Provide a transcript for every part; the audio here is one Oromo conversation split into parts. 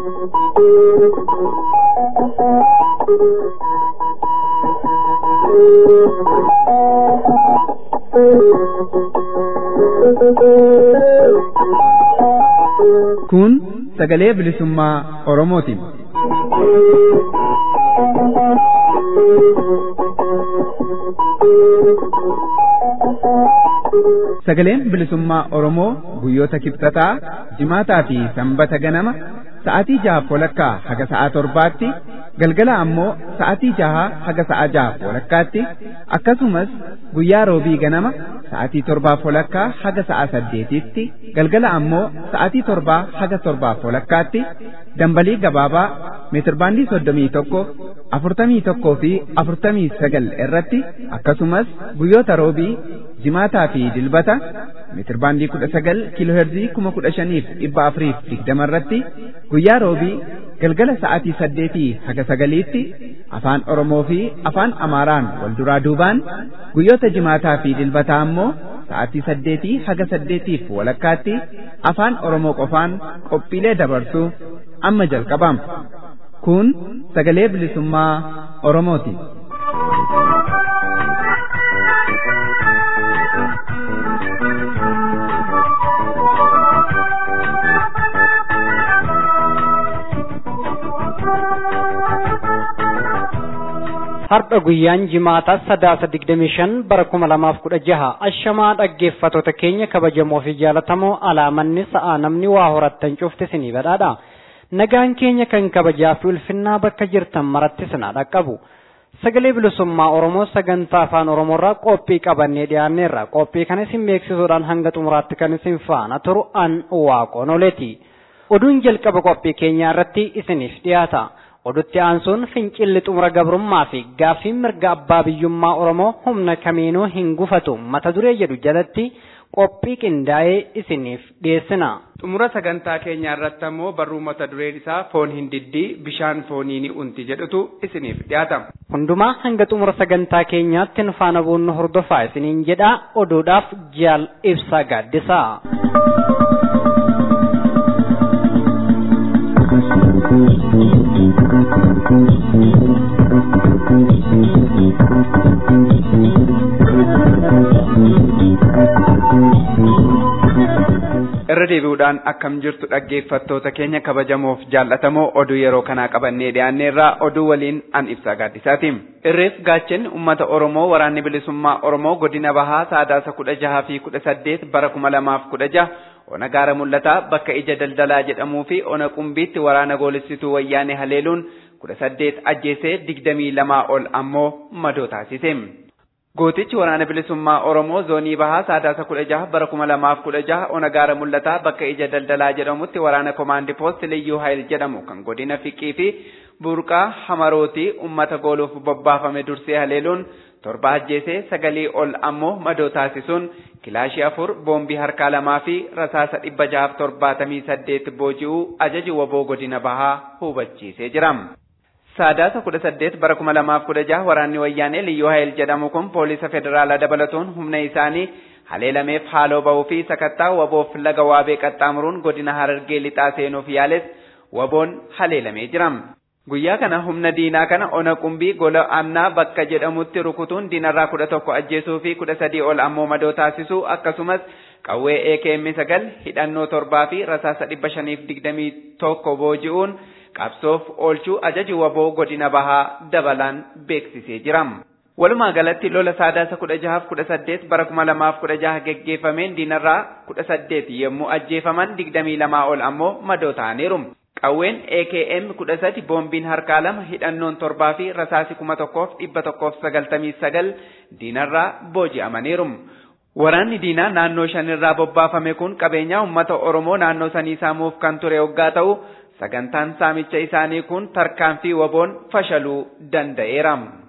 Kun sagalee bilisummaa Oromootiin. Sagaleen bilisummaa Oromoo guyyoota kibxataa, jimaataa fi sanbata ganama sa'aatii jaha walakkaa haga sa'aa torbaatti galgala ammoo sa'aatii jaha haga sa'aa jaha walakkaatti akkasumas guyyaa roobii ganama sa'aatii torbaa walakkaa haga sa'aa saddeetitti galgala ammoo sa'aatii torbaa haga torbaa walakkaatti dambalii gabaabaa meetirbaandii soddomii tokko afurtamii tokkoo fi afurtamii sagal irratti akkasumas guyyoota roobii jimaataa fi dilbata meetirbaandii kudha sagal kiilooherzii kuma kudha shaniif dhibba afuriif digdama irratti guyyaa roobii galgala sa'aatii saddeetii haga sagaliitti afaan Oromoo fi afaan Amaaraan wal duraa duubaan guyyoota jimaataa fi dilbataa ammoo sa'aatii saddeetii haga saddeetiif walakkaatti afaan Oromoo qofaan qophiilee dabarsuu amma jalqabama. Kun sagalee bilisummaa Oromooti. Har'a guyyaan jimaataa sadaasa digdamii shan bara kuma lamaaf kudha jaha ashamaa dhaggeeffatoota keenya kabajamoo fi jaalatamoo alaamanni sa'aa namni waa horattan cufti sinii badhaadha. Nagaan keenya kan kabajaa fi ulfinnaa bakka jirtan maratti sinaa dhaqqabu. Sagalee bilisummaa Oromoo sagantaa afaan Oromoorraa qophii qabannee dhiyaanneerra. Qophii kana isin beeksisuudhaan hanga xumuraatti kan isin faana turu an waaqoon oleeti. Oduun jalqaba qophii keenyaa irratti isiniif dhiyaata. odutti aansuun fincilli xumura gabrummaa fi gaaffiin mirga abbaa biyyummaa oromoo humna kamiinuu hin gufatu mata duree jedhu jalatti qophii qindaa'ee isiniif dhiyeessina. xumura sagantaa keenyaa irratti ammoo barruu mata dureen isaa foon hin diddii bishaan foonii ni unti jedhutu isiniif dhiyaata. hundumaa hanga xumura sagantaa keenyaatti nu faana buunnu hordofaa isiniin jedha oduudhaaf jaal ibsaa gaaddisaa. irra deebi'uudhaan akkam jirtu dhaggeeffattoota keenya kabajamoof jaallatamoo oduu yeroo kanaa qabannee dhiyaanneerraa oduu waliin an ibsaa gaaddisaati. irreef gaachenni uummata oromoo waraanni bilisummaa oromoo godina bahaa saadaasa kudha jahaa fi kudha saddeet bara kuma lamaaf kudha jaha ona gaara mul'ataa bakka ija daldalaa jedhamuu fi ona qumbiitti waraana goolessituu wayyaanee haleeluun kudha saddeet ajjeesee digdamii lamaa ol ammoo madoo taasise. Gootichi waraana bilisummaa Oromoo zoonii bahaa saadaasa kudha jaha bara kuma lamaaf kudha jaha ona gaara mul'ataa bakka ija daldalaa jedhamutti waraana komaandi poost liyyuu hayil jedhamu kan godina fiqii fi burqaa hamarootii ummata gooluuf bobbaafame dursee haleeluun torba ajjeesee sagalii ol ammoo madoo taasisuun kilaashii afur boombii harkaa lamaa fi rasaasa dhibba jahaaf torbaatamii saddeet booji'uu ajaji waboo godina bahaa hubachiisee jira. Saadaasa kudha saddeet bara kuma lamaaf kudha jaha waraanni wayyaanee liyyuu hayil jedhamu kun poolisa federaalaa dabalatuun humna isaanii haleelameef haaloo bahuu fi sakattaa waboof laga waabee qaxxaamuruun godina harargee lixaa seenuuf yaales waboon haleelamee jira. Guyyaa kana humna diinaa kana ona qumbii gola amnaa bakka jedhamutti rukutuun diinarraa kudha tokko ajjeesuu fi kudha sadii ol ammoo madoo taasisuu akkasumas qawwee AKM sagal hidhannoo torbaa fi rasaasa dhibba shaniif digdamii tokko booji'uun qabsoof oolchuu ajaji waboo godina bahaa dabalaan beeksisee jira. Walumaa galatti lola saadaasa kudha jahaaf kudha saddeet bara kuma lamaaf kudha jaha geggeeffameen diinarraa kudha saddeet yommuu ajjeefaman digdamii lamaa ol ammoo madoo ta'aniiru. Qawween AKM kudha sadi boombiin harkaa lama hidhannoon torbaa fi rasaasi kuma tokkoof dhibba tokkoof sagaltamii sagal diinarraa booji'amaniiru. Waraanni diinaa naannoo shanirraa bobbaafame kun qabeenyaa uummata Oromoo naannoo sanii saamuuf kan ture hoggaa ta'u sagantaan saamicha isaanii kun tarkaanfii waboon fashaluu danda'eera.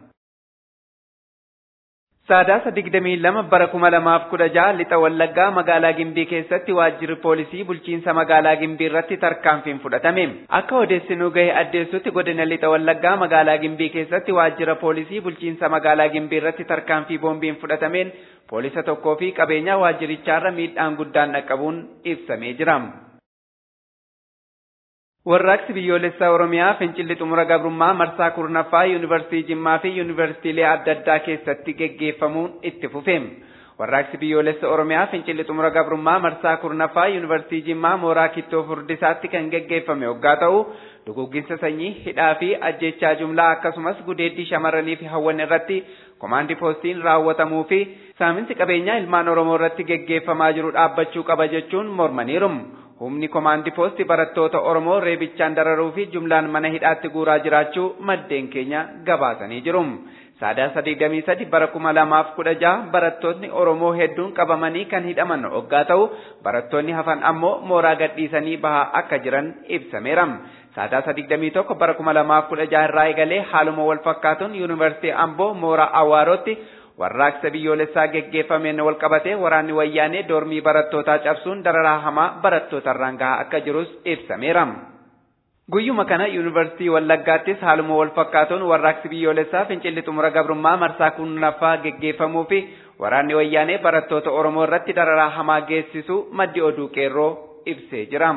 Saadaasa digdamii lama bara kuma lamaaf kudha jaha lixa wallaggaa magaalaa Gimbii keessatti waajjirri poolisii bulchiinsa magaalaa Gimbii irratti tarkaanfiin fudhatame. Akka odeessinuu gahe addeessutti godina lixa wallaggaa magaalaa Gimbii keessatti waajjira poolisii bulchiinsa magaalaa Gimbii irratti tarkaanfii boombiin fudhatameen poolisa tokkoo fi qabeenya waajjirichaarra miidhaan guddaan dhaqqabuun ibsamee jira. Warraaqsi biyyoolessaa Oromiyaa fincilli xumura gabrummaa marsaa kurnaffaa yuunivarsiitii Jimmaa fi yuunivarsiitiilee adda addaa keessatti geggeeffamuun itti fufeem. Warraaqsi biyyoolessa Oromiyaa fincilli xumura gabrummaa marsaa kurnaffaa yuunivarsiitii Jimmaa mooraa kittoo furdisaatti kan geggeeffame hoggaa ta'u dugugginsa sanyii hidhaa fi ajjechaa jumlaa akkasumas gudeeddii shamarranii fi hawwan irratti komaandii poostiin raawwatamuu fi saaminsi qabeenyaa ilmaan Oromoo irratti geggeeffamaa jiru dhaabbachuu qaba jechuun mormaniiru. Humni komaandii poostii barattoota Oromoo reebichaan dararuu fi jumlaan mana hidhaatti guuraa jiraachuu maddeen keenya gabaasanii jiru. Sadaasa digdamii sadi bara kuma lamaaf kudha jaha barattoonni Oromoo hedduun qabamanii kan hidhaman hoggaa ta'u barattoonni hafan ammoo mooraa gadhiisanii bahaa akka jiran ibsameera. Sadaasa digdamii tokko bara kuma lamaaf kudha jaha irraa eegalee haaluma wal fakkaatuun yuunivarsiitii Amboo mooraa Awwaarootti warraaqsa biyyoolessaa geggeeffameen wal qabatee waraanni wayyaanee doormii barattootaa cabsuun dararaa hamaa barattootarraan gahaa akka jirus ibsameera. Guyyuma kana yuunivarsiitii Wallaggaattis haaluma wal fakkaatuun warraaqsi biyyoolessaa fincilli xumura gabrummaa marsaa kurnaffaa geggeeffamuu fi waraanni wayyaanee barattoota Oromoo irratti dararaa hamaa geessisu maddi oduu qeerroo ibsee jira.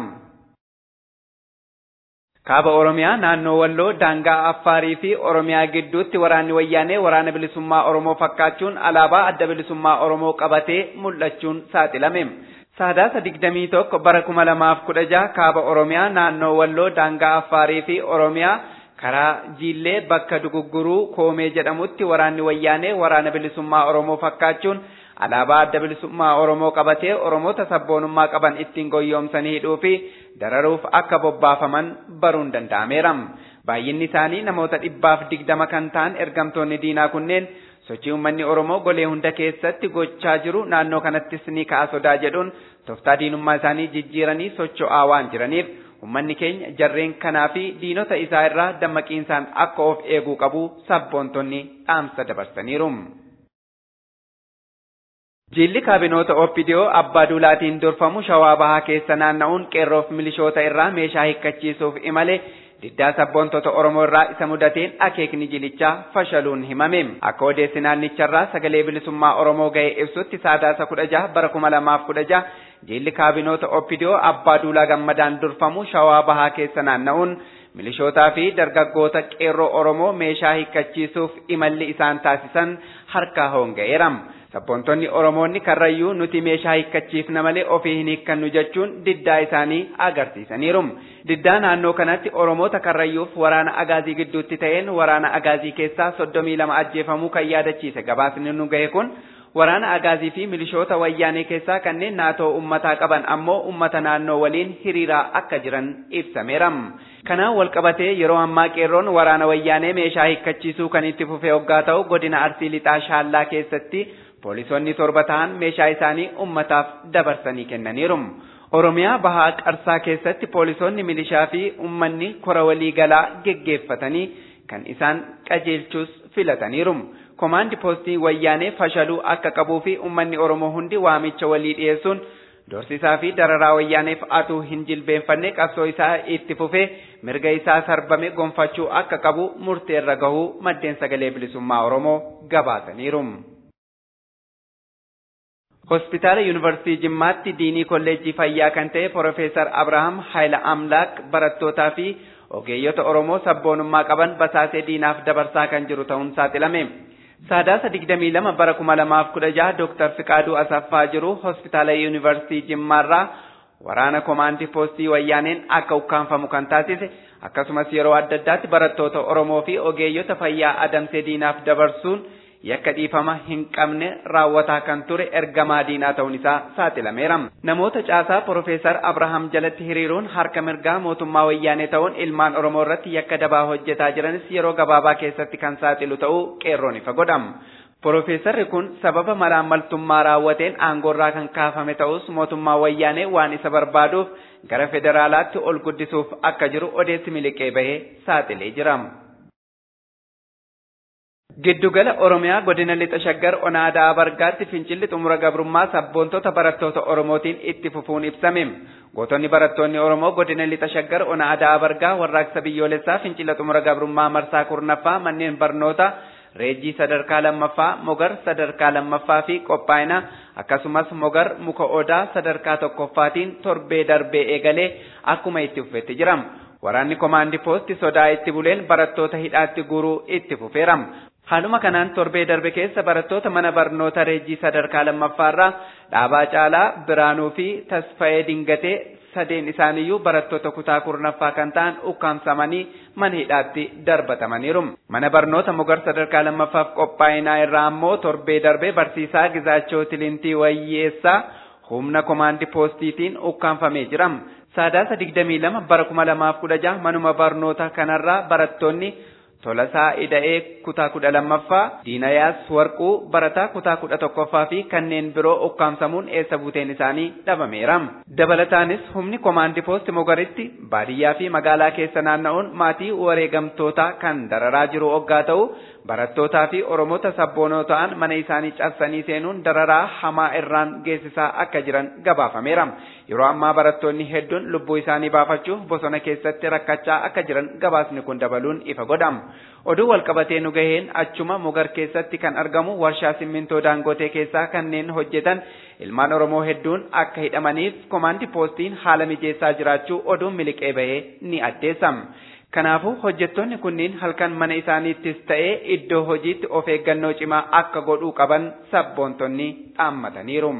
Kaaba Oromiyaa naannoo Walloo daangaa Affaarii fi Oromiyaa gidduutti waraanni wayyaanee waraana bilisummaa Oromoo fakkaachuun alaabaa adda bilisummaa Oromoo qabatee mul'achuun saaxilame. Sadaasa digdamii tokko bara kuma lamaaf kudha jaha kaaba Oromiyaa naannoo Walloo daangaa Affaarii fi Oromiyaa karaa Jiillee bakka Dugugguruu Koomee jedhamutti waraanni wayyaanee waraana bilisummaa Oromoo fakkaachuun alaabaa adda bilisummaa Oromoo qabatee Oromoota sabboonummaa qaban ittiin goyyoomsanii hidhuu fi dararuuf akka bobbaafaman baruun danda'ameera. Baay'inni isaanii namoota dhibbaaf digdama kan ta'an ergamtoonni diinaa kunneen sochii uummanni Oromoo golee hunda keessatti gochaa jiru naannoo kanattis ni ka'a sodaa jedhuun tooftaa diinummaa isaanii jijjiiranii socho'aa waan jiraniif uummanni keenya jarreen kanaa fi diinota isaa irraa dammaqiinsaan akka of eeguu qabu sabboontonni dhaamsa dabarsaniiru. Jilli kaabinoota OPDO abbaa duulaatiin durfamu shawaa bahaa keessa naanna'uun qeerroof milishoota irraa meeshaa hiikkachiisuuf imale diddaa sabboontota Oromoo irraa isa mudateen akeekni jilichaa fashaluun himame. Akka odeessi naannicharraa sagalee bilisummaa Oromoo ga'e ibsutti saadaasa kudha jaha bara kuma lamaaf kudha jaha jilli kaabinoota OPDO abbaa duulaa gammadaan durfamu shawaa bahaa keessa naanna'uun milishootaa fi dargaggoota qeerroo Oromoo meeshaa hiikkachiisuuf imalli isaan taasisan harkaa hoonga'eera. Sabboontonni Oromoonni karrayyuu nuti meeshaa hiikkachiifna malee ofii hin hiikkannu jechuun diddaa isaanii agarsiisaniiru. Diddaa naannoo kanatti Oromoota karrayyuuf waraana agaazii gidduutti ta'een waraana agaazii keessaa soddomii lama ajjeefamuu kan yaadachiise gabaasni nu gahe kun waraana agaazii fi milishoota wayyaanee keessaa kanneen naatoo ummataa qaban ammoo ummata naannoo waliin hiriiraa akka jiran ibsameera. Kanaan walqabatee yeroo ammaa qeerroon waraana wayyaanee meeshaa hiikkachiisuu kan itti fufee hoggaa ta'u godina Arsii Lixaa Shaallaa keessatti poolisoonni torba ta'an meeshaa isaanii ummataaf dabarsanii kennaniiru. Oromiyaa bahaa qarsaa keessatti poolisoonni milishaa fi ummanni kora walii galaa geggeeffatanii kan isaan qajeelchuus filataniiru. Komaandi poostii wayyaanee fashaluu akka qabuu fi ummanni Oromoo hundi waamicha walii dhiyeessuun dorsisaa fi dararaa wayyaaneef atuu hin jilbeenfanne qabsoo isaa itti fufee mirga isaa sarbame gonfachuu akka qabu murteerra gahuu maddeen sagalee bilisummaa Oromoo gabaasaniiru. Hospitaala Yuunivarsiitii Jimmaatti diinii kolleejjii fayyaa kan ta'e Profeesar Abrahaam Hayila Amlaak barattootaa fi ogeeyyota Oromoo sabboonummaa qaban basaasee diinaaf dabarsaa kan jiru ta'uun saaxilame. Sadaasa digdamii lama bara kuma lamaaf kudha jaha Dooktar Fiqaaduu Asaffaa jiru hospitaala Yuunivarsiitii Jimmaarraa waraana komaandii poostii wayyaaneen akka ukkaanfamu kan taasise akkasumas yeroo adda addaatti barattoota Oromoo fi ogeeyyota fayyaa adamsee diinaaf dabarsuun yakka dhiifama hin qabne raawwataa kan ture ergamaa diinaa ta'uun isaa saaxilameera. Namoota caasaa Profeesar Abrahaam jalatti hiriiruun harka mirgaa mootummaa wayyaanee ta'uun ilmaan Oromoo irratti yakka dabaa hojjetaa jiranis yeroo gabaabaa keessatti kan saaxilu ta'uu qeerroon ifa godhama. Profeesarri kun sababa malaammaltummaa raawwateen aangoorraa kan kaafame ta'us mootummaa wayyaanee waan isa barbaaduuf gara federaalaatti ol guddisuuf akka jiru odeessi miliqee bahee saaxilee jira. Giddugala Oromiyaa godina lixa shaggar onaadaa bargaatti fincilli xumura gabrummaa sabboontota barattoota Oromootiin itti fufuun ibsame. Gootonni barattoonni Oromoo godina lixa shaggar onaadaa bargaa warraaqsa biyyoolessaa fincila xumura gabrummaa marsaa kurnaffaa manneen barnoota reejjii sadarkaa lammaffaa mogar sadarkaa lammaffaa fi qophaa'ina akkasumas mogar muka odaa sadarkaa tokkoffaatiin torbee darbee eegalee akkuma itti fufetti jira. Waraanni komaandii poostii sodaa itti buleen barattoota hidhaatti guuruu itti fufeera. Haaluma kanaan torbee darbe keessa barattoota mana barnoota reejii sadarkaa lammaffaarraa dhaabaa caalaa Biraanuu fi Tasfayee Dingatee sadeen isaaniiyyuu barattoota kutaa kurnaffaa kan ta'an ukkaamsamanii mana hidhaatti darbatamaniiru. Mana barnoota mogar sadarkaa lammaffaaf qophaa'inaa irraa ammoo torbee darbee barsiisaa Gizaachoo Tilintii Wayyeessaa humna komaandii poostiitiin ukkaanfamee jira. Sadaasa 22 bara 2016 manuma barnoota kanarraa barattoonni Tolasaa Ida'ee kutaa kudha lammaffaa, Diinayaas Warquu barataa kutaa kudha tokkoffaa fi kanneen biroo ukkaamsamuun eessa buuteen isaanii dhabameera. Dabalataanis humni komaandii poosti mogaritti baadiyyaa fi magaalaa keessa naanna'uun maatii wareegamtootaa kan dararaa jiru oggaa ta'u barattootaa fi oromoota sabboonoo ta'an mana isaanii cabsanii seenuun dararaa hamaa irraan geessisaa akka jiran gabaafameera. Yeroo ammaa barattoonni hedduun lubbuu isaanii baafachuuf bosona keessatti rakkachaa akka jiran gabaasni kun dabaluun ifa godhama. Oduu walqabatee nu gaheen achuma mogar keessatti kan argamu warshaa simmintoo daangotee keessaa kanneen hojjetan ilmaan Oromoo hedduun akka hidhamaniif komaandi poostiin haala mijeessaa jiraachuu oduun miliqee bahee ni addeessa. Kanaafuu hojjettoonni kunniin halkan mana isaaniittis ta'ee iddoo hojiitti of eeggannoo cimaa akka godhuu qaban sabboontonni dhaammataniiru.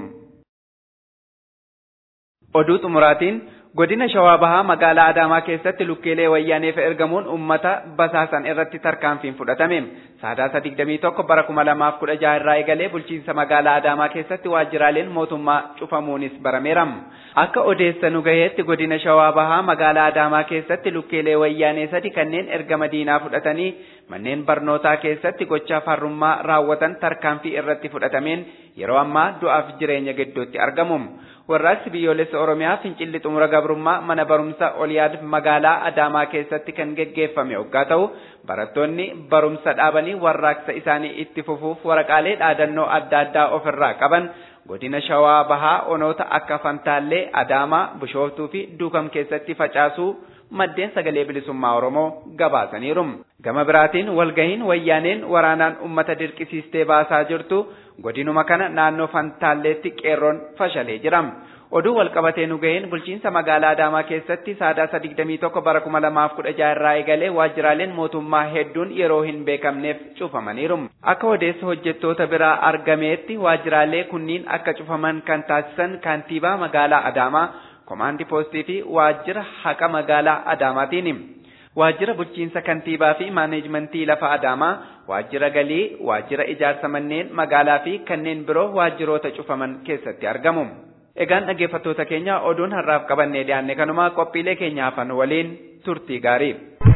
Oduu xumuraatiin godina shawaa bahaa magaalaa adaamaa keessatti lukkeelee wayyaaneef ergamuun ummata basaasan irratti tarkaanfiin fudhatame sadaasa 21 bara 2016 irraa eegalee bulchiinsa magaalaa adaamaa keessatti waajjiraaleen mootummaa cufamuunis barameera akka odeessa nu gaheetti godina shawaa bahaa magaalaa adaamaa keessatti lukkeelee wayyaanee sadi kanneen ergama diinaa fudhatanii manneen barnootaa keessatti gochaa farrummaa raawwatan tarkaanfii irratti fudhatameen yeroo ammaa du'aaf jireenya gidduutti argamu. warraaqsi biyyoolessa oromiyaa fincilli xumura gabrummaa mana barumsa oliyaad magaalaa adaamaa keessatti kan geggeeffame hoggaa ta'u barattoonni barumsa dhaabanii warraaqsa isaanii itti fufuuf waraqaalee dhaadannoo adda addaa ofirraa qaban godina shawaa bahaa onoota akka fantaallee adaamaa bishooftuu fi duukam keessatti facaasuu maddeen sagalee bilisummaa oromoo gabaasaniiru gama biraatiin walgahiin wayyaaneen waraanaan ummata dirqisiistee baasaa jirtu godinuma kana naannoo fantaalleetti qeerroon fashalee jira. Oduu walqabatee nu gaheen bulchiinsa magaalaa Adaamaa keessatti sadaasa 21 bara 2016 irraa eegalee waajjiraaleen mootummaa hedduun yeroo hin beekamneef cufamaniiru. Akka odeessa hojjettoota biraa argameetti waajjiraalee kunniin akka cufaman kan taasisan kantiibaa magaalaa Adaamaa, komaandi poostii fi waajjira haqa magaalaa Adaamaatiin. waajjira bulchiinsa kantiibaa fi maaneejmentii lafa adaamaa waajjira galii waajjira ijaarsa manneen magaalaa fi kanneen biroo waajjiroota cufaman keessatti argamu. Egaan dhaggeeffattoota keenya oduun har'aaf qabannee dhiyaanne kanuma qophiilee keenya hafan waliin turtii gaarii.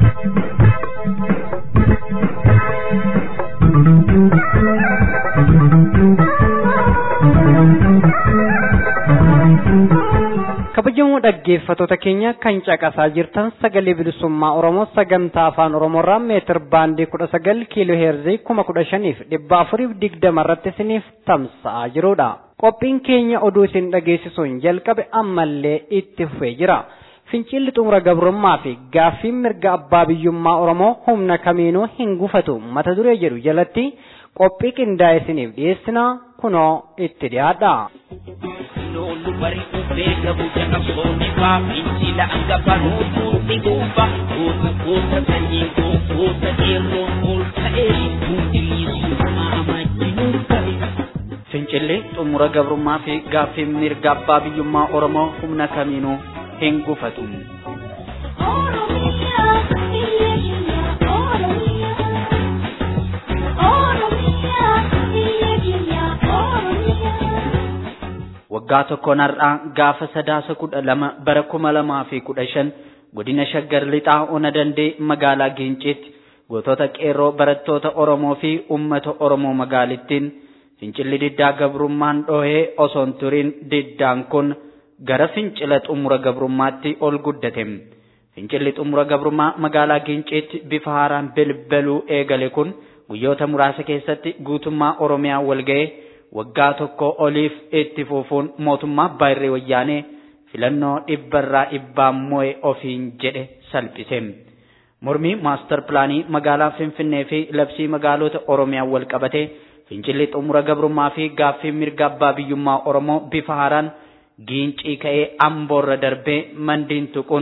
kabajamoo dhaggeeffattoota keenya kan caqasaa jirtan sagalee bilisummaa oromoo sagantaa afaan oromoorraa meetir baandii kudha sagal kiiloo heerzii kuma kudha shaniif dhibba afuriif digdama irratti isiniif tamsa'aa jirudha. qophiin keenya oduu isin dhageessisuun jalqabe ammallee itti fufee jira. fincilli xumura gabrummaa fi gaaffiin mirga abbaa biyyummaa oromoo humna kamiinuu hin gufatu mata duree jedhu jalatti qophii qindaa'e isiniif dhiyeessina kunoo itti dhiyaadha. Lolu bari beeka buja qabsoonni faa fincila hanga nuutuutti dhuunfa goota goota sanyii goota dheeroon ol ta'ee hundiliisuu amajjinuun ta'e. Fincilli xumura gabrummaa fi gaaffiin mirga abbaa biyyummaa Oromoo humna kamiinuu hin gufatu. waggaa tokkoon har'aa gaafa sadaasa kudha lama bara kuma lamaa fi kudha shan godina shaggar lixaa ona dandee magaalaa Giinciitti gootota qeerroo barattoota Oromoo fi uummata Oromoo magaalittiin fincilli diddaa gabrummaan dhohee osoo hin turin diddaan kun gara fincila xumura gabrummaatti ol guddate. Fincilli xumura gabrummaa magaalaa Giinciitti bifa haaraan bilbiluu eegale kun guyyoota muraasa keessatti guutummaa Oromiyaa walga'ee waggaa tokko oliif itti fufuun mootummaa baay'ee wayyaanee filannoo dhibbarraa dhibbaan mo'e ofiin jedhe salphise. Mormii maastar pilaanii magaalaa Finfinnee fi labsii magaalota Oromiyaa wal qabate fincilli xumura gabrummaa fi gaaffii mirga abbaa biyyummaa Oromoo bifa haaraan giincii ka'ee amboorra darbee mandiin tuquun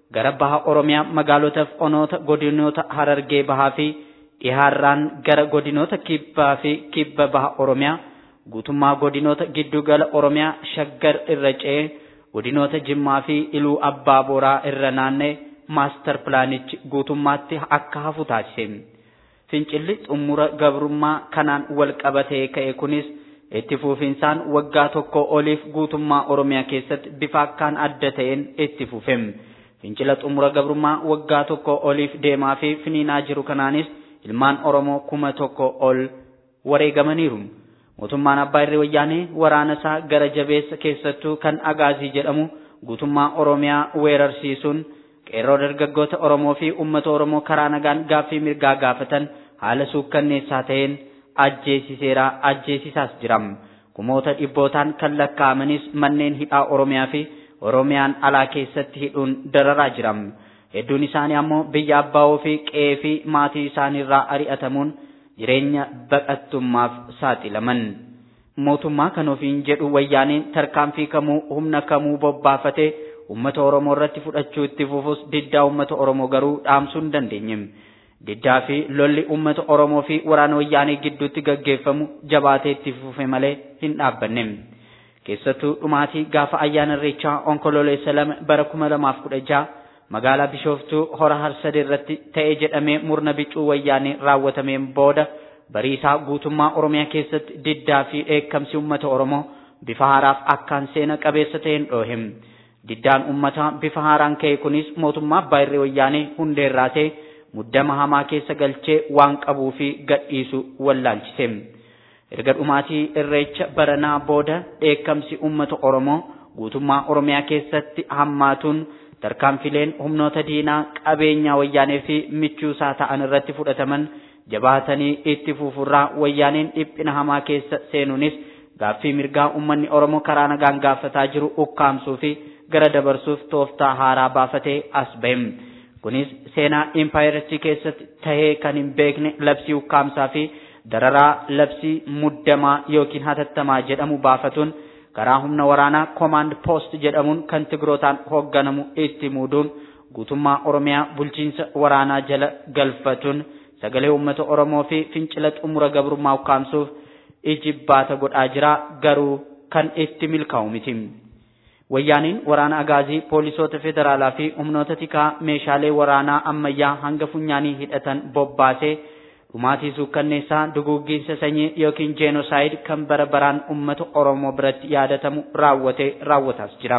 gara baha Oromiyaa magaalota fi onoota godinoota Harargee bahaa fi dhihaarraan gara godinoota kibbaa fi kibba baha Oromiyaa guutummaa godinoota giddugala Oromiyaa shaggar irra ce'ee godinoota Jimmaa fi Iluu Abbaa Booraa irra naanna'e maastar pilaanichi guutummaatti akka hafu taasise. Fincilli xumura gabrummaa kanaan wal qabatee ka'e kunis itti fufinsaan waggaa tokko oliif guutummaa Oromiyaa keessatti bifa akkaan adda ta'een itti fufe. Fincila xumura gabrummaa waggaa tokko oliif deemaa fi finiinaa jiru kanaanis ilmaan Oromoo kuma tokko ol wareegamaniiru. Mootummaan Abbaa Irree Wayyaanee waraana isaa gara jabeessa keessattuu kan Agaazii jedhamu guutummaa Oromiyaa weerarsiisuun qeerroo dargaggoota Oromoo fi uummata Oromoo karaa nagaan gaaffii mirgaa gaafatan haala suukkanneessaa ta'een ajjeesiseera ajjeesisaas jira. Kumoota dhibbootaan kan lakkaa'amanis manneen hidhaa Oromiyaa fi Oromiyaan alaa keessatti hidhuun dararaa jira. Hedduun isaanii ammoo biyya abbaa fi qe'ee fi maatii isaaniirraa ari'atamuun jireenya baqattummaaf saaxilaman. Mootummaa kan ofiin jedhu wayyaaneen tarkaanfii kamuu humna kamuu bobbaafatee uummata Oromoo irratti fudhachuu itti fufus diddaa uummata Oromoo garuu dhaamsuu hin dandeenye. Diddaa fi lolli uummata Oromoo fi waraana wayyaanee gidduutti gaggeeffamu jabaatee itti fufe malee hin dhaabbanne. Keessattuu dhumaatii gaafa ayyaana irreechaa onkololeessa lama bara kuma lamaaf kudha jaha magaalaa Bishooftuu hora harsadee irratti ta'ee jedhamee murna bicuu wayyaanee raawwatameen booda bariisaa guutummaa Oromiyaa keessatti diddaa fi dheekkamsi uummata Oromoo bifa haaraaf akkaan seena qabeessa ta'een dhoohe. Diddaan uummataa bifa haaraan ka'e kunis mootummaa Abbaa Irree Wayyaanee hundeerraa ta'e muddama hamaa keessa galchee waan qabuu fi gadhiisu wallaalchise. Erga dhumaatii irreecha baranaa booda dheekkamsi uummata Oromoo guutummaa Oromiyaa keessatti hammaatuun tarkaanfileen humnoota diinaa qabeenyaa wayyaanee fi michuusaa ta'an irratti fudhataman jabaatanii itti fufurraa wayyaaneen dhiphina hamaa keessa seenuunis gaaffii mirgaa uummanni Oromoo karaa nagaan gaafataa jiru ukkaamsuu fi gara dabarsuuf tooftaa haaraa baafatee as bahe. Kunis seenaa impaayirichi keessatti tahee kan hin beekne labsii ukkaamsaa fi dararaa labsii muddamaa yookiin hatattamaa jedhamu baafatuun karaa humna waraanaa koomaand poost jedhamuun kan tigrootaan hoogganamu itti muuduun guutummaa Oromiyaa bulchiinsa waraanaa jala galfatuun sagalee uummata Oromoo fi fincila xumura gabrummaa ukkaamsuuf ijibbaata godhaa jira garuu kan itti milkaa'u miti. Wayyaaniin waraana agaazii poolisoota federaalaa fi humnoota tikaa meeshaalee waraanaa ammayyaa hanga funyaanii hidhatan bobbaasee dhumaatii suukkanneessaa duguuggiinsa sanyii yookiin jeenoosaayid kan bara baraan uummata Oromoo biratti yaadatamu raawwatee raawwataas jira.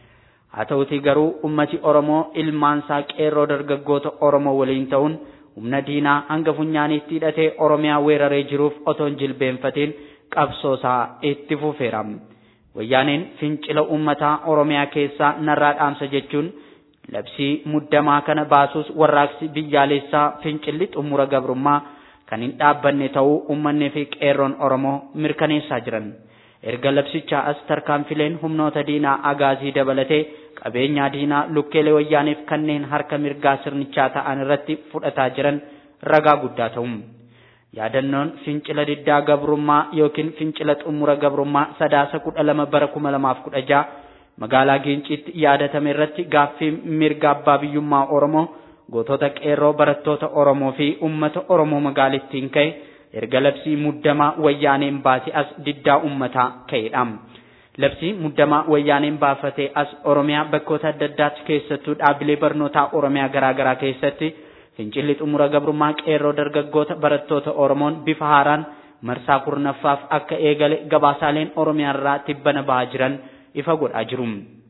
Haa ta'utii garuu uummati Oromoo ilmaansaa qeerroo dargaggoota Oromoo waliin ta'uun humna diinaa hanga funyaaniitti hidhatee Oromiyaa weeraree jiruuf otoo hin jilbeenfatiin qabsoosaa itti fufeera. Wayyaaneen fincila uummataa Oromiyaa keessaa narraa dhaamsa jechuun labsii muddamaa kana baasuus warraaqsi biyyaalessaa fincilli xumura gabrummaa kan hin dhaabbanne ta'uu uummanni fi qeerroon Oromoo mirkaneessaa jiran. Erga labsichaa as tarkaanfileen humnoota diinaa agaazii dabalatee qabeenyaa diinaa lukkeelee wayyaaniif kanneen harka mirgaa sirnichaa ta'an irratti fudhataa jiran ragaa guddaa ta'u. Yaadannoon fincila diddaa gabrummaa yookiin fincila xumura gabrummaa sadaasa kudha lama bara kuma lamaaf kudha jaha magaalaa Giinciitti yaadatame irratti gaaffii mirga abbaa biyyummaa Oromoo gootota qeerroo barattoota Oromoo fi uummata Oromoo magaalittiin ka'e erga labsii muddamaa wayyaaneen baase as diddaa uummataa ka'edha. Labsii muddamaa wayyaaneen baafatee as Oromiyaa bakkoota adda addaatti keessattuu dhaabbilee barnootaa Oromiyaa garaagaraa keessatti fincilli xumura gabrummaa qeerroo dargaggoota barattoota Oromoon bifa haaraan marsaa kurnaffaaf akka eegale gabaasaaleen Oromiyaarraa tibbana bahaa jiran ifa godhaa jiru.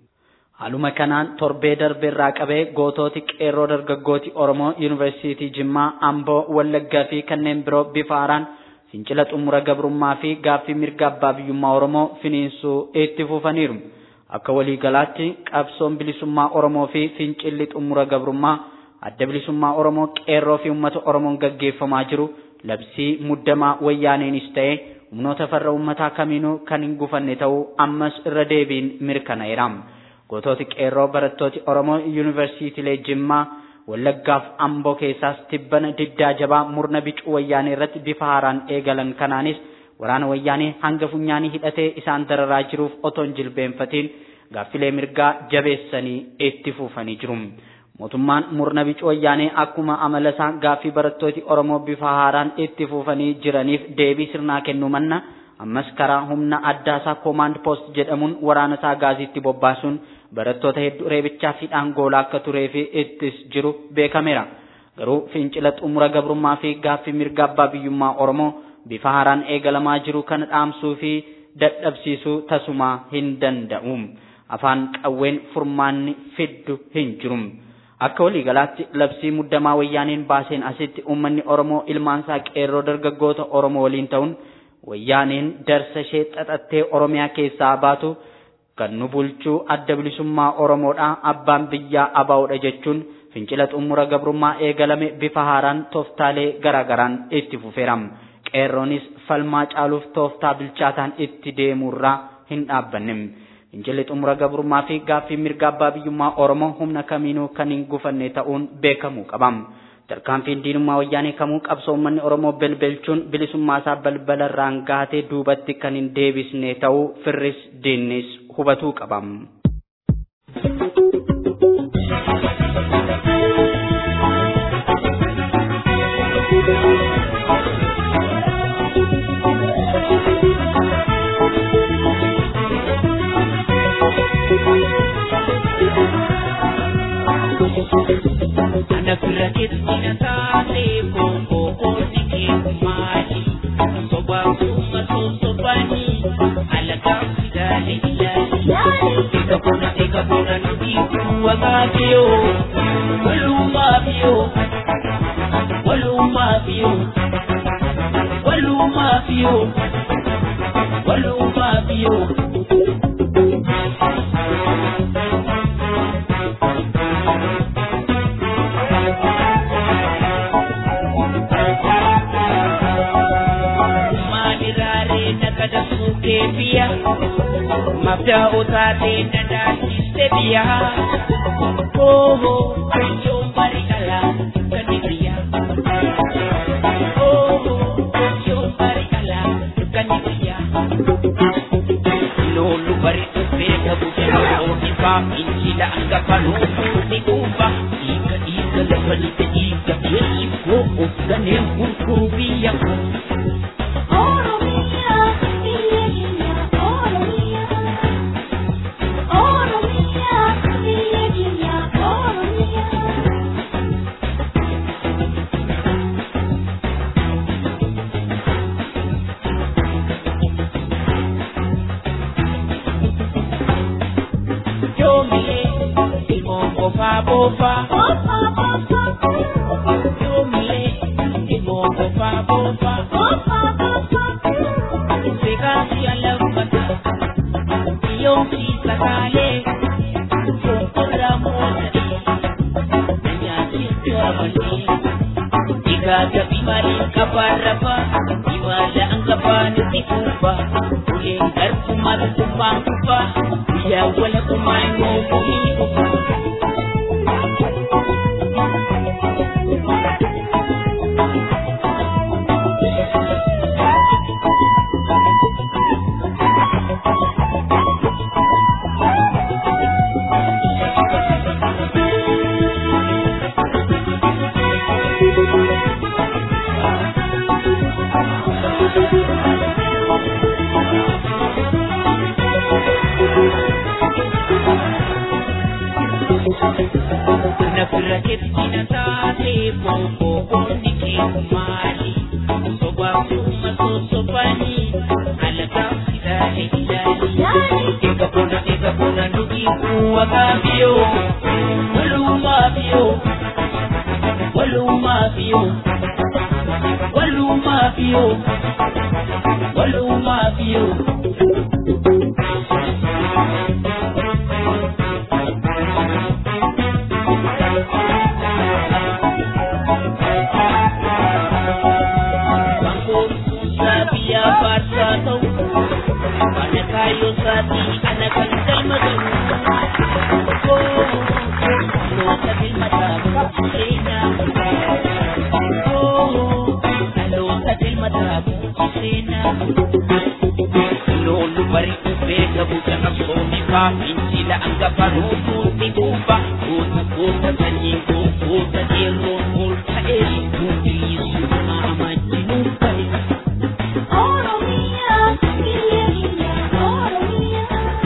Haaluma kanaan torbee darbeerraa qabee gootooti qeerroo dargaggooti Oromoo Yuunivarsiitii Jimmaa, Amboo, Wallaggaa fi kanneen biroo bifa haaraan fincila xumura gabrummaa fi gaaffii mirga abbaa biyyummaa Oromoo finiinsuu itti fufaniiru. Akka waliigalaatti qabsoon bilisummaa Oromoo fi fincilli xumura gabrummaa adda bilisummaa Oromoo qeerroo fi uummata Oromoon gaggeeffamaa jiru labsii muddamaa wayyaaneenis ta'ee humnoota farra uummataa kamiinuu kan hin gufanne ta'uu ammas irra deebiin mirkana'eera. Goototi qeerroo barattooti Oromoo yuunivarsiitiilee Jimmaa Wallaggaaf Amboo keessaas tibbana diddaa jabaa murna bicuu wayyaanee irratti bifa haaraan eegalan kanaanis waraana wayyaanee hanga funyaanii hidhatee isaan dararaa jiruuf otoo hin jilbeenfatiin gaaffilee mirgaa jabeessanii itti fufanii jiru. mootummaan murna bica wayyaanee akkuma amala isaa gaaffii barattooti Oromoo bifa haaraan itti fufanii jiraniif deebii sirnaa kennuu manna ammas karaa humna addaa isaa koomaand poost jedhamuun waraana isaa gaaziitti bobbaasuun barattoota hedduu reebichaa fi dhaangoolaa akka turee fi ittis jiru beekameera. Garuu fincila xumura gabrummaa fi gaaffii mirga abbaa biyyummaa Oromoo bifa haaraan eegalamaa jiru kana dhaamsuu fi dadhabsiisuu tasumaa hin danda'u. Afaan qawween furmaanni fiddu hin jiru. Akka waliigalaatti labsii muddamaa wayyaaneen baaseen asitti uummanni Oromoo ilmaansaa qeerroo dargaggoota Oromoo waliin ta'uun wayyaaneen darsa ishee xaxattee Oromiyaa keessaa baatu kan nu bulchuu adda bilisummaa Oromoodhaa abbaan biyyaa abaa'udha jechuun fincila xumura gabrummaa eegalame bifa haaraan tooftaalee garaagaraan itti fufeera. Qeerroonis falmaa caaluuf tooftaa bilchaataan itti deemurraa hin dhaabbanne. Fincilli xumura gabrummaa fi gaaffii mirga abbaa biyyummaa Oromoo humna kamiinuu kan hin gufanne ta'uun beekamuu qaba. Tarkaanfiin diinummaa wayyaanee kamuu qabsoo uummanni Oromoo belbelchuun bilisummaa isaa balbalarraan gaatee duubatti kan hin deebisne ta'uu firris diinnis hubatuu qaba. Ana fira keetina taatee bonkoo kooti kee maali? Sobaa kuma sosobani alagaa fidaale ilaali. Eka bona eka bona nuti kuwa maafiyoo walumaafiyoo walumaafiyoo walumaafiyoo walumaafiyoo. Maaliraalee nagada fuutee biyya mabdaa otaatee nadaachiste biyya ooho yoo bari alaa kan biyya ooho yoo bari alaa kan biyya. Loolu bari dhufee dhabu looni baa injila hangafa looni dhuunfa dhiiga dhiiga lafa lixe dhiiga yeessi koo of ganeen gurguru biyya koo. Yoomile ilmoo bofaa bofaa. Yoomile ilmoo bofaa bofaa. Seekansi alaafata yoomsi sakaalee sonkora moota'ee nyaati to'amanii igaaga bimalee kabaarrafa imala angabaanitti kuufa uleen garbuma tukumaan kufa guyyaa wala kumaan mookumii kufa. Nafira keetina taatee bonkoo onni kee maali? Sobaa kuma sosobanii alagaa fidaale ilaali. Eka bona eka bona nuti kuwa kaafiyoo walumaafiyoo walumaafiyoo walumaafiyoo walumaafiyoo. Bangor Sabia Barca tau Mana kayo sati anak kan kalma tau Oh Lo sabil mata Sena Oh Lo sabil mata Sena Lo lu bari ube kabu jangan soni pa Injila anggapan ututi kuufa goota goota sanyiin koo goota qeerroon ol ka'ee nuufiliisu amajjinuun ta'e. Oromia, biyya keenya Oromia.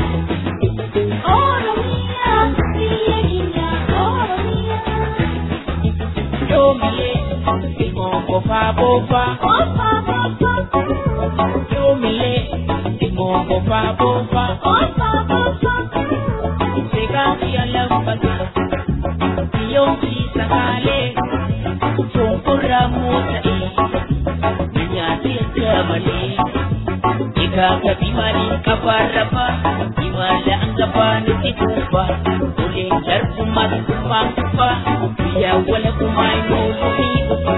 Oromia, biyya keenya Oromia. Yoomilee ilmoo qofaa boofaa. Ofa, ofa, Yoomilee ilmoo qofaa boofaa. ofa, ofa. Seegaa fi alaambata biyyoomsi sagaalee shonkorraa moota'ee nyaatee akka malee egaa gabi maaliin qabaarraba imala angabaan itti kuufa oleen darbumaas kubbaan kufa biyyaa wala kumaa immoo ofii dhufa.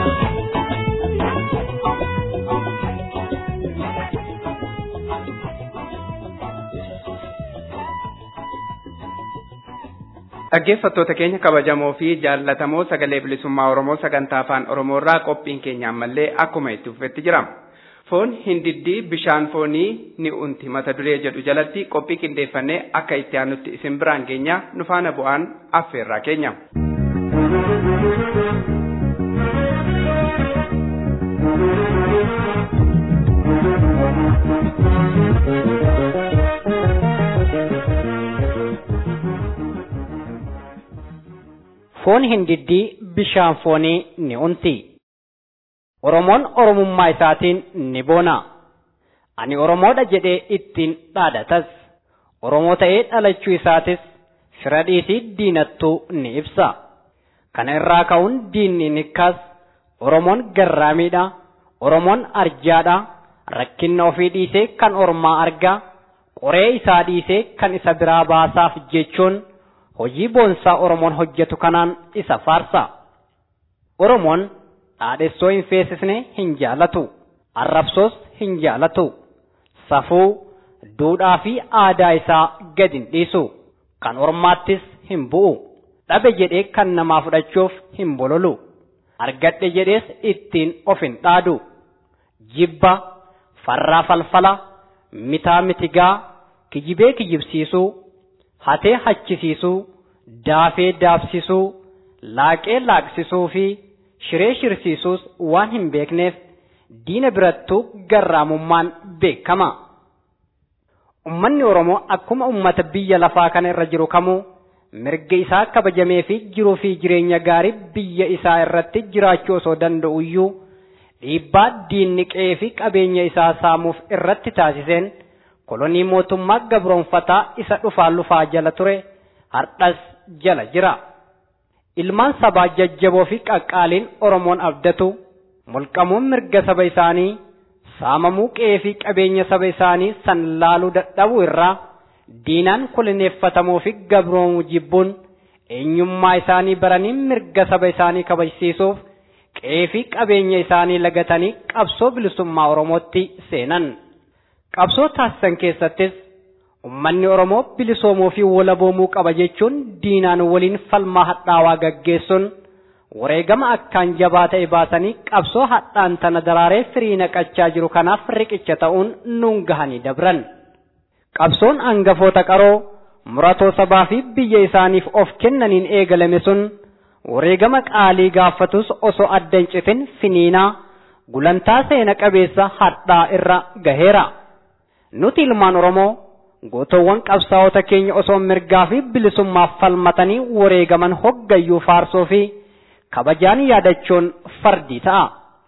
Dhaggeeffattoota keenya kabajamoo fi jaallatamoo sagalee bilisummaa Oromoo sagantaa afaan Oromoo irraa qophiin keenya ammallee akkuma itti fufetti jira. Foon hindiddii bishaan foonii ni unti mata duree jedhu jalatti qophii qindeeffannee akka itti aanutti isin biraan geenya nu faana bu'aan affeerraa keenya. foon hindiddii bishaan foonii ni unti. Oromoon Oromummaa isaatiin ni boona. Ani Oromoodha jedhee ittiin dhaadatas. Oromoo ta'ee dhalachuu isaatis fira dhiisii diinattuu ni ibsa. Kana irraa ka'uun diinni nikkaas Oromoon garraamiidha. Oromoon arjaadha. Rakkinna ofii dhiisee kan ormaa argaa. Qoree isaa dhiisee kan isa biraa baasaaf jechuun hojii boonsaa Oromoon hojjetu kanaan isa faarsa. Oromoon dhaadhessoo hin feesisne hin jaalatu. Arrabsoos hin jaalatu. Safuu, duudhaa fi aadaa isaa gad hin dhiisu. Kan ormaattis hin bu'u. Dhabe jedhee kan namaa fudhachuuf hin bololu. Argadhe jedhees ittiin of hin dhaadu. Jibba, farraa falfala, mitaa mitigaa, kijibee kijibsiisuu, hatee hachisiisuu, daafee daabsisuu, laaqee laaqsisuu fi shiree shirsiisuus waan hin beekneef diina birattuu garraamummaan beekama. Ummanni Oromoo akkuma ummata biyya lafaa kana irra jiru kamuu mirga isaa kabajamee fi jiruu fi jireenya gaarii biyya isaa irratti jiraachuu osoo danda'u iyyuu dhiibbaa diinni qe'ee fi qabeenya isaa saamuuf irratti taasiseen kolonii mootummaa gabroonfataa isa dhufaa lufaa jala ture hardhas jala jira. Ilmaan sabaa jajjaboo fi qaqqaaliin Oromoon abdatu mulqamuun mirga saba isaanii saamamuu qe'ee fi qabeenya saba isaanii san laaluu dadhabuu irraa diinaan koloneeffatamuu fi gabroomuu jibbuun eenyummaa isaanii baranii mirga saba isaanii kabajsiisuuf qe'ee fi qabeenya isaanii lagatanii qabsoo bilisummaa Oromootti seenan. Qabsoo taasisan keessattis ummanni Oromoo bilisoomuu fi walaboomuu qaba jechuun diinaan waliin falmaa hadhaawaa gaggeessuun wareegama akkaan jabaa ta'e baasanii qabsoo hadhaan tana daraaree firii naqachaa jiru kanaaf riqicha ta'uun nuun gahanii dabran. Qabsoon hangafoota qaroo muratoo sabaa fi biyya isaaniif of kennaniin eegalame sun wareegama qaalii gaafatus osoo adda hin citin finiinaa gulantaa seena qabeessa hadhaa irra gaheera. Nuti ilmaan Oromoo gootowwan qabsaa'ota keenya osoo mirgaa fi bilisummaaf falmatanii wareegaman hoggayyuu faarsoo fi kabajaan yaadachuun fardii ta'a.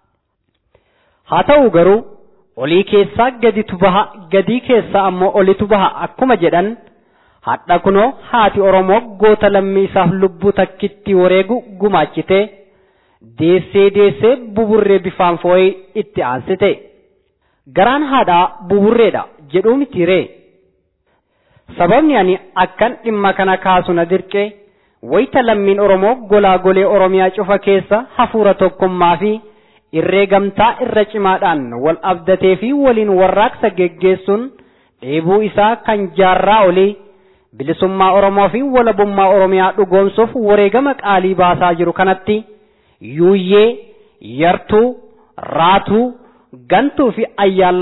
Haa ta'u garuu olii keessaa gaditu baha gadii keessaa ammoo olitu baha akkuma jedhan hadha kunoo haati Oromoo goota lammii isaaf lubbuu takkitti wareegu gumaachite deessee deessee buburree bifaan foo'ee itti aansite. Garaan haadhaa buburreedha jedhuu miti ree. Sababni ani akkan dhimma kana kaasu na dirqee wayita lammiin Oromoo golaa golee Oromiyaa cufa keessa hafuura tokkummaa fi irree gamtaa irra cimaadhaan wal abdatee fi waliin warraaqsa geggeessuun dheebuu isaa kan jaarraa olii bilisummaa Oromoo fi walabummaa Oromiyaa dhugoomsuuf wareegama qaalii baasaa jiru kanatti yuuyyee, yartuu, raatuu, gantuu fi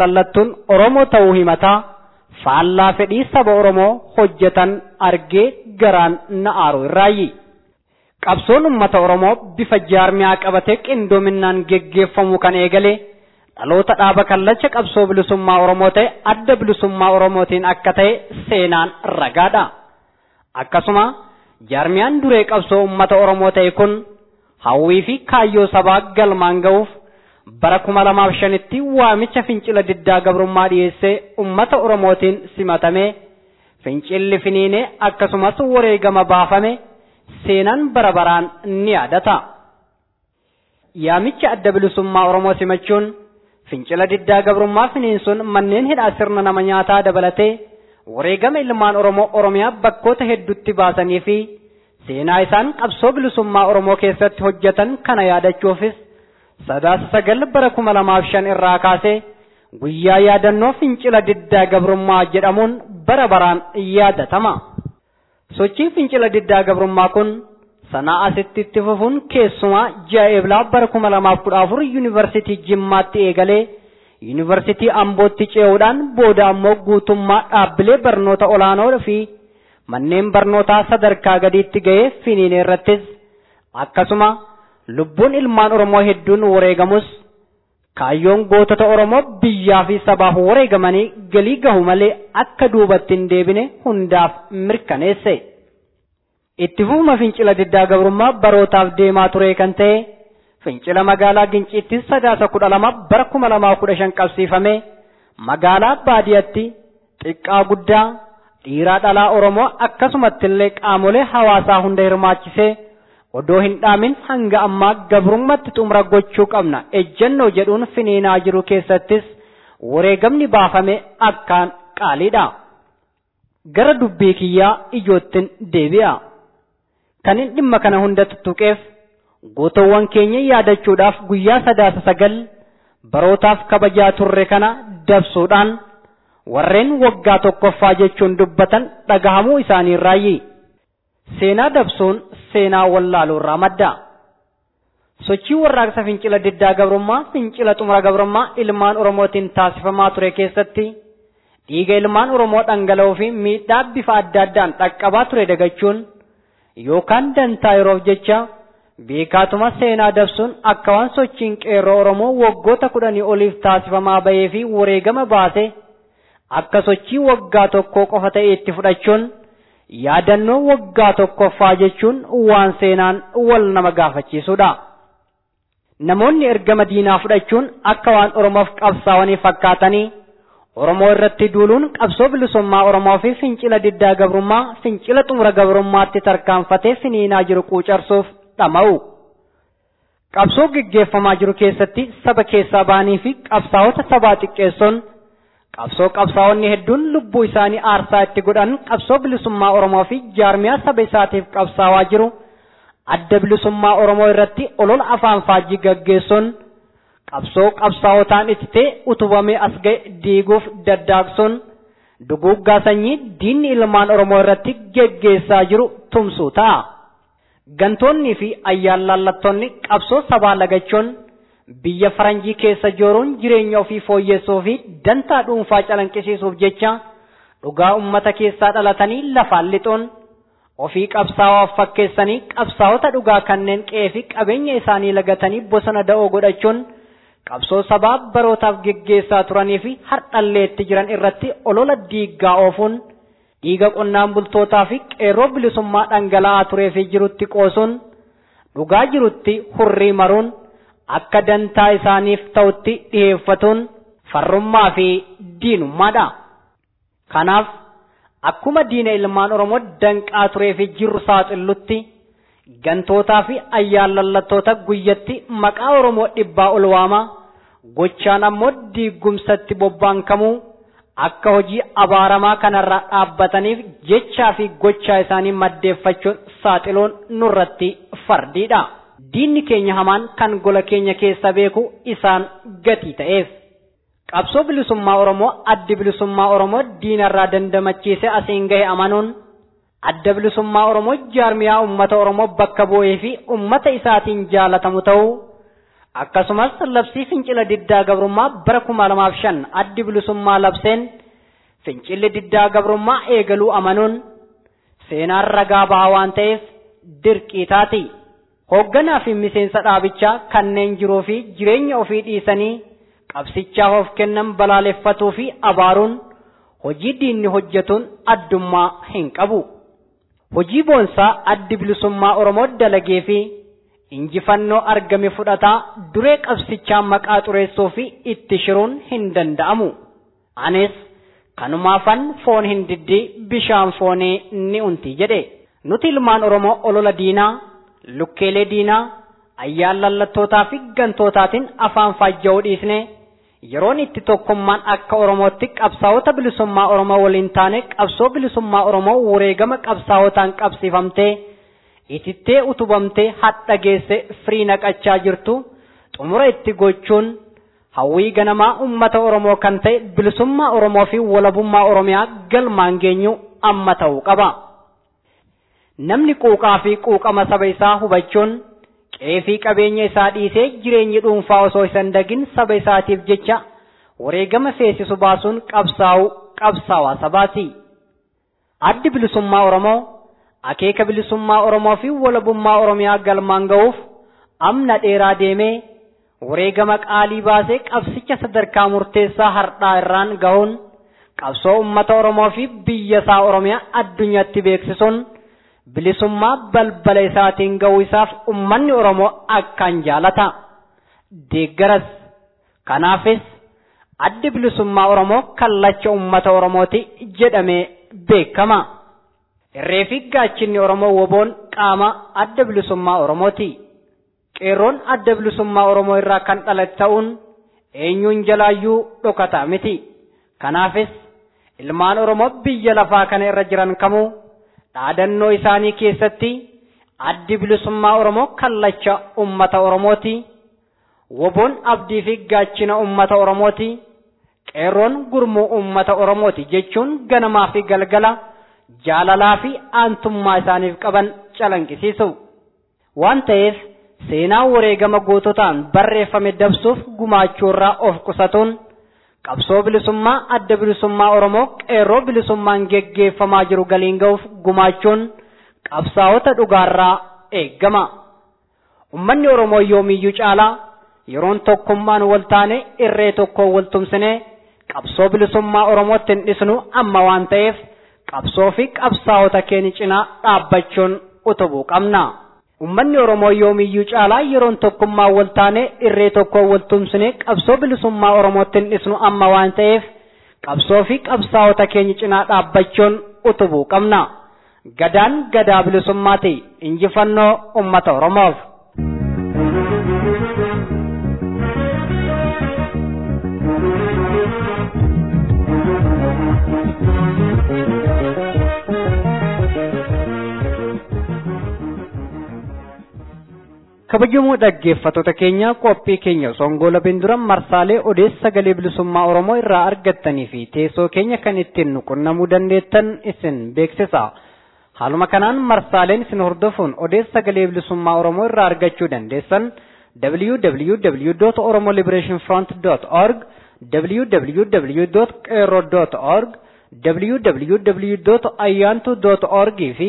ayyaallallattuun Oromoo ta'uu himataa faallaa fedhii saba Oromoo hojjetan argee garaan na aaru irraayi. Qabsoon uummata Oromoo bifa jaarmiyaa qabatee qindoominaan geggeeffamu kan eegale dhaloota dhaaba kallacha qabsoo bilisummaa Oromoo ta'e adda bilisummaa Oromootiin akka ta'e seenaan ragaadha. Akkasuma jaarmiyaan duree qabsoo uummata Oromoo ta'e kun hawwii fi kaayyoo sabaa galmaan ga'uuf bara kuma lamaaf shanitti waamicha fincila diddaa gabrummaa dhiyeessee uummata Oromootiin simatamee fincilli finiinee akkasumas wareegama baafame seenaan bara baraan ni yaadata. Yaamicha adda bilisummaa Oromoo simachuun fincila diddaa gabrummaa finiinsuun manneen hidhaa sirna nama nyaataa dabalatee wareegama ilmaan Oromoo Oromiyaa bakkoota hedduutti baasanii fi seenaa isaan qabsoo bilisummaa Oromoo keessatti hojjetan kana yaadachuufis sadaasa sagal bara kuma lamaaf shan irraa kaasee guyyaa yaadannoo fincila diddaa gabrummaa jedhamuun bara baraan yaadatama. Sochiin fincila diddaa gabrummaa kun sanaa asitti itti fufuun keessumaa ji'a eeblaa bara kuma lamaaf kudha afur yuunivarsiitii Jimmaatti eegalee yuunivarsiitii Ambootti ce'uudhaan booda ammoo guutummaa dhaabbilee barnoota olaanoo fi manneen barnootaa sadarkaa gadiitti ga'ee finiinee irrattis akkasuma lubbuun ilmaan Oromoo hedduun wareegamus kaayyoon gootota Oromoo biyyaa fi sabaaf wareegamanii galii gahu malee akka duubatti hin deebine hundaaf mirkaneesse. Itti fufuma fincila diddaa gabrummaa barootaaf deemaa ture kan ta'e fincila magaalaa Ginciitti sadaasa kudha lama bara kuma lamaa kudha shan qabsiifame magaalaa baadiyyaatti xiqqaa guddaa dhiiraa dhalaa Oromoo akkasumatti illee qaamolee hawaasaa hunda hirmaachisee odoo hin dhaamin hanga ammaa gabrummaatti xumura gochuu qabna ejjennoo jedhuun finiinaa jiru keessattis wareegamni baafame akkaan qaaliidha. Gara dubbii kiyyaa ijoottin deebi'a. Kan inni dhimma kana hunda tuttuqeef gootawwan keenya yaadachuudhaaf guyyaa sadaasa sagal barootaaf kabajaa turre kana dabsuudhaan warreen waggaa tokkoffaa jechuun dubbatan dhagahamuu isaanii raayyi. Seenaa dabsuun seenaa wallaaluu irraa madda. Sochii warraaqsa fincila diddaa gabrummaa fincila xumura gabrummaa ilmaan Oromootiin taasifamaa ture keessatti dhiiga ilmaan Oromoo dhangala'uu fi miidhaa bifa adda addaan dhaqqabaa ture dagachuun yookaan dantaa yeroof jecha beekaatuma seenaa dabsuun akka waan sochiin qeerroo Oromoo waggoota kudhanii oliif taasifamaa bahee fi wareegama baase akka sochii waggaa tokkoo qofa ta'e itti fudhachuun yaadannoo waggaa tokkoffaa jechuun waan seenaan wal nama gaafachiisudha. Namoonni ergama diinaa fudhachuun akka waan Oromoof qabsaa'anii fakkaatanii Oromoo irratti duuluun qabsoo bilisummaa Oromoo fi fincila diddaa gabrummaa fincila xumura gabrummaatti tarkaanfatee finiinaa jiru quucarsuuf dhama'u. Qabsoo geggeeffamaa jiru keessatti saba keessaa ba'anii fi qabsaa'ota sabaa xiqqeessuun qabsoo qabsaa'onni hedduun lubbuu isaanii aarsaa itti godhan qabsoo bilisummaa Oromoo fi jaarmiyaa saba isaatiif qabsaawaa jiru adda bilisummaa Oromoo irratti olola afaan faajjii gaggeessuun qabsoo qabsaa'otaan ittitee utubamee as ga'e diiguuf daddaaqsuun duguuggaa sanyii diinni ilmaan Oromoo irratti geggeessaa jiru tumsuu ta'a. Gantoonnii fi ayyaallallattoonni qabsoo sabaa lagachuun biyya faranjii keessa jooruun jireenya ofii fooyyessuu fi dantaa dhuunfaa calanqisiisuuf jecha dhugaa ummata keessaa dhalatanii lafaan lixuun ofii qabsaa'aaf fakkeessanii qabsaa'ota dhugaa kanneen qe'ee fi qabeenya isaanii lagatanii bosona da'oo godhachuun qabsoo sabaa barootaaf geggeessaa turanii fi hardhalleetti jiran irratti olola diiggaa oofuun dhiiga qonnaan bultootaa fi qeerroo bilisummaa dhangala'aa turee fi jirutti qoosuun dhugaa jirutti hurrii maruun akka dantaa isaaniif ta'utti dhiheeffatuun farrummaa fi diinummaadha. Kanaaf akkuma diina ilmaan Oromoo danqaa turee fi jirru saaxillutti gantootaa fi ayyaallallattoota guyyatti maqaa Oromoo dhibbaa ol waamaa gochaan ammoo diigumsatti bobbaankamuu akka hojii abaaramaa kanarraa dhaabbataniif jechaa fi gochaa isaanii maddeeffachuun saaxiluun nurratti fardiidha. Diinni keenya hamaan kan gola keenya keessa beeku isaan gatii ta'eef. Qabsoo bilisummaa Oromoo addi bilisummaa Oromoo diinarraa dandamachiise asiin gahe amanuun adda bilisummaa Oromoo jaarmiyaa uummata Oromoo bakka bu'ee fi uummata isaatiin jaalatamu ta'uu akkasumas labsii fincila diddaa gabrummaa bara kuma lamaaf shan addi bilisummaa labseen fincilli diddaa gabrummaa eegaluu amanuun seenaan ragaa bahaa waan ta'eef dirqii taati. Hoogganaa fi miseensa dhaabichaa kanneen jiruu fi jireenya ofii dhiisanii qabsichaaf of kennan balaaleffatuu fi abaaruun hojii diinni hojjetuun addummaa hin qabu. Hojii boonsaa addi bilisummaa Oromoo dalagee fi injifannoo argame fudhataa duree qabsichaa maqaa xureessuu fi itti shiruun hin danda'amu. Anis kanumaafan foon hin diddi bishaan foonee ni unti jedhe. Nuti ilmaan Oromoo olola diinaa, lukkeelee diinaa, ayyaan lallattootaa fi gantootaatiin afaan faajja'uu dhiisne yeroon itti tokkummaan akka Oromootti qabsaa'ota bilisummaa Oromoo waliin taane qabsoo bilisummaa Oromoo wareegama qabsaa'otaan qabsiifamtee itittee utubamtee hadha geesse firii naqachaa jirtu xumura itti gochuun hawwii ganamaa ummata Oromoo kan ta'e bilisummaa Oromoo fi walabummaa Oromiyaa galmaan geenyu amma ta'uu qaba. Namni quuqaa fi quuqama saba isaa hubachuun qeefii qabeenya isaa dhiisee jireenyi dhuunfaa osoo hin dagin saba isaatiif jecha wareegama feesisu baasuun qabsaa'u qabsaawaa sabaati. Addi bilisummaa Oromoo akeeka bilisummaa Oromoo fi walabummaa Oromiyaa galmaan ga'uuf amna dheeraa deemee wareegama qaalii baasee qabsicha sadarkaa murteessaa hardhaa irraan gahuun qabsoo ummata Oromoo fi biyya isaa Oromiyaa addunyaatti beeksisuun bilisummaa balbala isaatiin ga'uu isaaf ummanni Oromoo akkaan jaalata. Deeggaras kanaafis addi bilisummaa Oromoo kallacha ummata Oromooti jedhamee beekama. Irree fi gaachinni Oromoo woboon qaama adda bilisummaa Oromooti. Qeerroon adda bilisummaa Oromoo irraa kan dhalate ta'uun eenyuun jalaayyuu dhokataa miti. Kanaafis ilmaan Oromoo biyya lafaa kana irra jiran kamuu dhaadannoo isaanii keessatti addi bilisummaa Oromoo kallacha ummata Oromooti. Woboon abdii fi gaachina ummata Oromooti. Qeerroon gurmuu ummata Oromooti jechuun ganamaa fi galgala jaalalaa fi aantummaa isaaniif qaban calanqisiisu. Waan ta'eef seenaa wareegama goototaan barreeffame dabsuuf gumaachuu irraa of qusatuun qabsoo bilisummaa adda bilisummaa Oromoo qeerroo bilisummaan geggeeffamaa jiru galiin ga'uuf gumaachuun qabsaa'ota dhugaarraa eeggama. Ummanni Oromoo yoomiyyuu caalaa yeroon tokkummaan wal taane irree tokkoon wal tumsine qabsoo bilisummaa Oromootti hin dhisnu amma waan ta'eef qabsoo fi qabsaa'ota keenya cinaa dhaabbachuun utubuu qabna. Ummanni Oromoo yoomiyyuu caalaa yeroon tokkummaan wal taane irree tokkoon wal tumsine qabsoo bilisummaa Oromootti hin dhisnu amma waan ta'eef qabsoo fi qabsaa'ota keenya cinaa dhaabbachuun utubuu qabna. Gadaan gadaa bilisummaati injifannoo ummata Oromoof. kabajamoo dhaggeeffattoota keenya qophii keenya songola bindura marsaalee odeessa sagalee bilisummaa oromoo irraa argattanii fi teessoo keenya kan ittiin nu qunnamuu dandeettan isin beeksisa haaluma kanaan marsaaleen isin hordofuun odeessa sagalee bilisummaa oromoo irraa argachuu dandeessan www.oromoliberationfront.org www.qeerroo.org www.ayyantu.org fi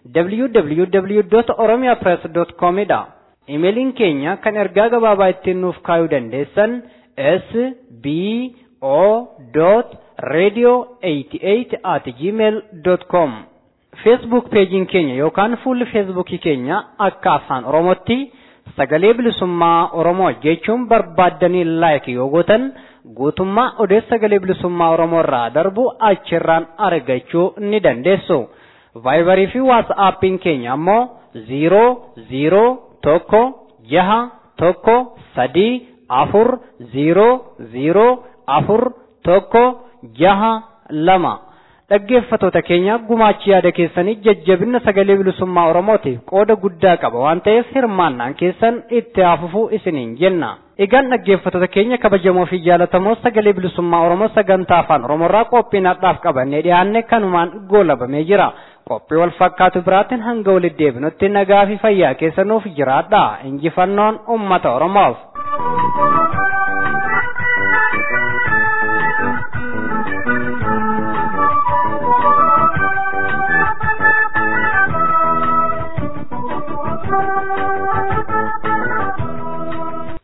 www.oromiapress.com dha. Imeeliin keenya kan ergaa gabaabaa ittiin nuuf kaayuu dandeessan s b o radio 88 at gmail com feesbuuk peejiin keenya yookaan fuulli feesbuukii keenya akka afaan oromootti sagalee bilisummaa oromoo jechuun barbaaddanii laayik yoo gootan guutummaa odeessa sagalee bilisummaa oromoo irraa darbu achirraan argachuu ni dandeessu. vaayibarii fi waatsaaappiin keenya ammoo ziiroo ziiroo tokko jaha tokko sadii afur ziiroo ziiroo afur tokko jaha lama dhaggeeffatoota keenya gumaachi yaada keessanii jajjabina sagalee bilisummaa oromootiif qooda guddaa qaba waan ta'eef hirmaannaan keessan itti hafufuu isiniin jenna. Egaan dhaggeeffatoota keenya kabajamoo fi jaalatamoo sagalee bilisummaa oromoo sagantaa afaan oromoorraa qophiin har'aaf qabannee dhiyaanne kanumaan goolabamee jira. qophii wal fakkaatu biraatiin hanga walitti deebinutti nagaa fi fayyaa keessanuuf jiraadha injifannoon ummata oromoof.